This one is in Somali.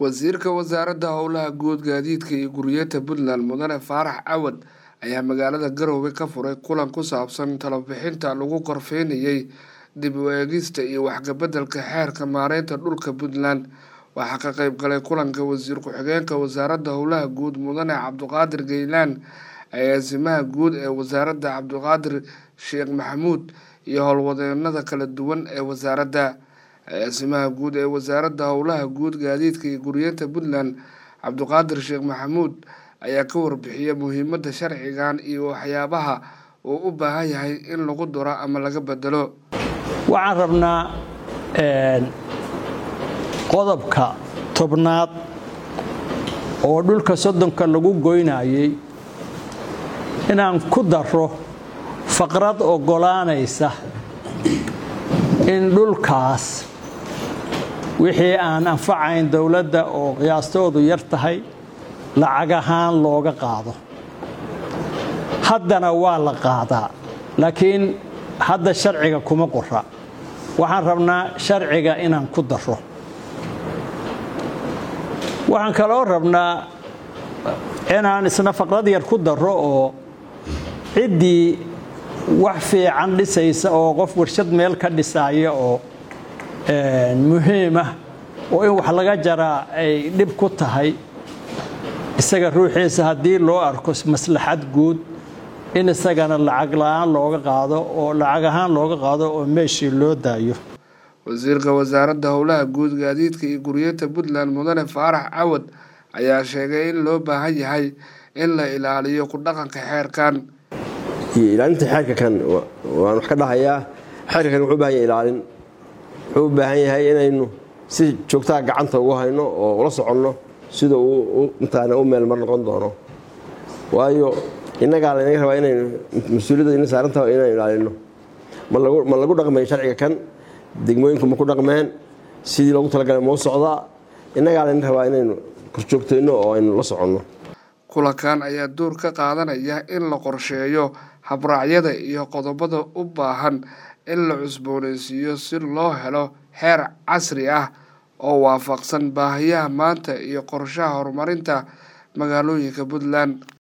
wasiirka wasaaradda howlaha guud gaadiidka iyo guriyada puntland mudane faarax cawad ayaa magaalada garowe ka furay kulan ku saabsan talobixinta lagu korfeynayay dib u eegista iyo waxkabedelka xeerka maareynta dhulka puntland waxaa ka qeyb galay kulanka wasiir ku-xigeenka wasaaradda howlaha guud mudane cabdiqaadir geylaan agaasimaha guud ee wasaaradda cabdiqaadir sheekh maxamuud iyo howlwadeenada kala duwan ee wasaaradda agaasimaha guud ee wasaaradda howlaha guud gaadiidka iyo guriyada puntland cabdiqaadir sheekh maxamuud ayaa ka warbixiyay muhiimadda sharcigan iyo waxyaabaha uu u baahan yahay in lagu duro ama laga bedelo waxaan rabnaa qodobka tobnaad oo dhulka soddonka lagu goynayay inaan ku daro faqrad oggolaanaysa in dhulkaas wixii aan anfacayn dowladda oo qiyaastoodu yar tahay lacag ahaan looga qaado haddana waa la qaadaa laakiin hadda sharciga kuma qora waxaan rabnaa sharciga inaan ku daro waxaan kaloo rabnaa inaan isna faqrad yar ku daro oo ciddii wax fiican dhisaysa oo qof warshad meel ka dhisaaya oo muhiimah oo in wax laga jaraa ay dhib ku tahay isaga ruuxiisa haddii loo arko maslaxad guud in isagana lacag la-aan looga qaado oo lacag ahaan looga qaado oo meeshii loo daayo wasiirka wasaaradda howlaha guud gaadiidka iyo guriyada puntland mudane faarax cawad ayaa sheegay in loo baahan yahay in la ilaaliyo ku dhaqanka xeerkan ilaalinta xeerka kan waan wax ka dhahayaa xeerka kan wuxuu u bahan yahay ilaalin wuxuu u baahan yahay inaynu si joogtaa gacanta ugu hayno oo ula soconno sida uu intaana u meel mar noqon doono waayo innagaa laynaga rabaa inaynu mas-uuliyadda ina saarantaha inaynu ilaalino ma lagu dhaqmayn sharciga kan degmooyinku ma ku dhaqmeen sidii loogu talagalay mau socdaa innagaa layna rabaa inaynu korjoogtayno oo aynu la soconno kulankan ayaa door ka qaadanaya in la qorsheeyo habraacyada iyo qodobada u baahan in la cusboonaysiiyo si loo helo xeer casri ah oo waafaqsan baahiyaha maanta iyo qorshaha horumarinta magaalooyinka puntland